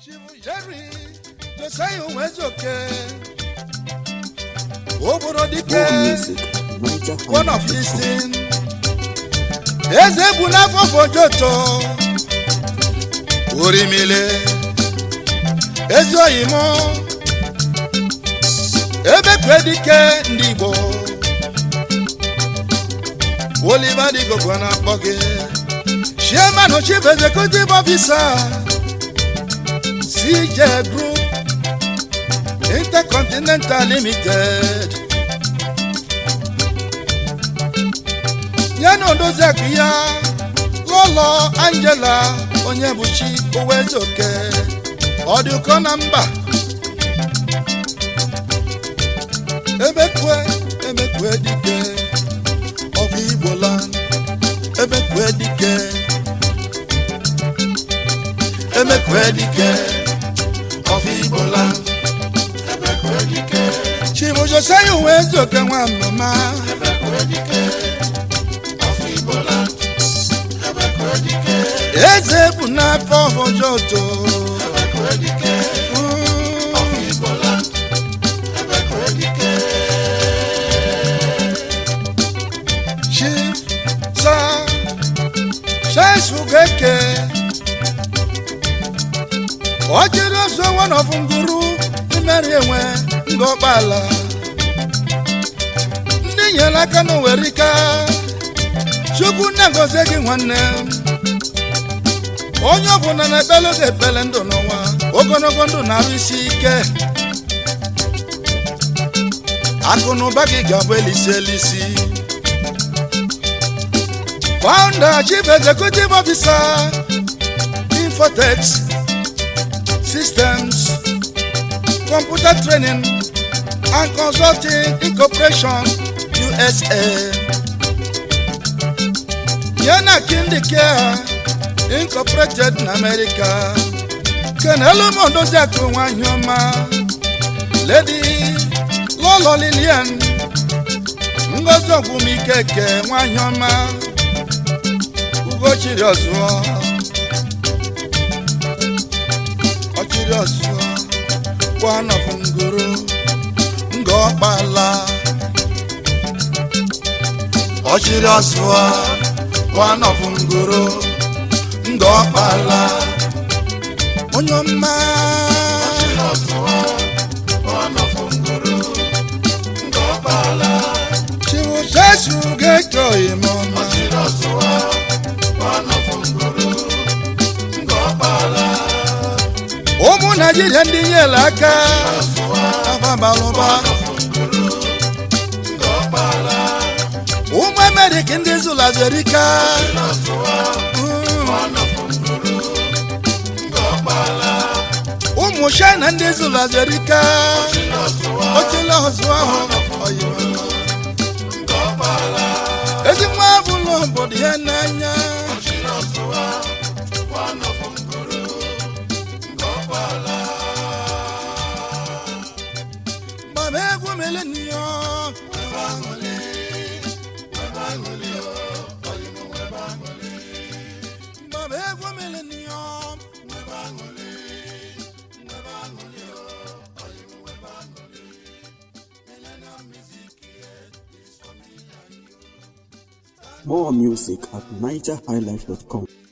chifu jerry josiah onwezoke obodo dike More music at Niger one of Highlife.com. listing eze bụ n'afọ fojoto orimile ezi oyimo ebekwe dike ndị igbo oliver digogwe na-akpọ gị chairman chief executive officer cj group intercontinental limited ya na odoziakụ ya lọlọ angela onye bụchi owezoke ọ dị ụkọ na mba emekwe emekwe dike ọbụ igbola emekwe dike emekwe dike ọbụ igbola emekwe dike chibujoseya owezoke nwa mama eze bụ n'afọ ojoto chief sa chesugeke ọchịrị ọzọ wanọfụ nguru imeri enwe ngọkpala ndị nyere aka n'owerika chukwu na-egozi gị nwanne m onye ọbụla na-ekpele oge ekpele ndụ n'ụwa ogologo ndụ na-arụ isi ike akụ na ụba gị ga-abụ elisi elisi founder chief executive officer infotex systems computer training and consulting incorporation usa yana kindi care incorporated na america kenelu mondozi akụ nwanyị ọma lady lọlọ lilian ngozi ọgwụmikeke nwanyị ọma ugochiri ọzụọ ọchịrị ọzụọ kwanọfụ ngoro nga ọkpala ọchịrị ọzụọ kwanọfụ ngoro nga ọkpala onye ọma chiwuchesu ga-eto ime ọma ụmụ naijiria ndị nyere aka ababalụba ụmụ amerịka ndị zụlazerika ụmụ china ndị zụlazerika ochela ọzụ ahụ oyibo ezi nwa bụlụ obodo ya n'anya gbaba egwu milenio gbaba egwu milenio More music at NigerHighlife.com.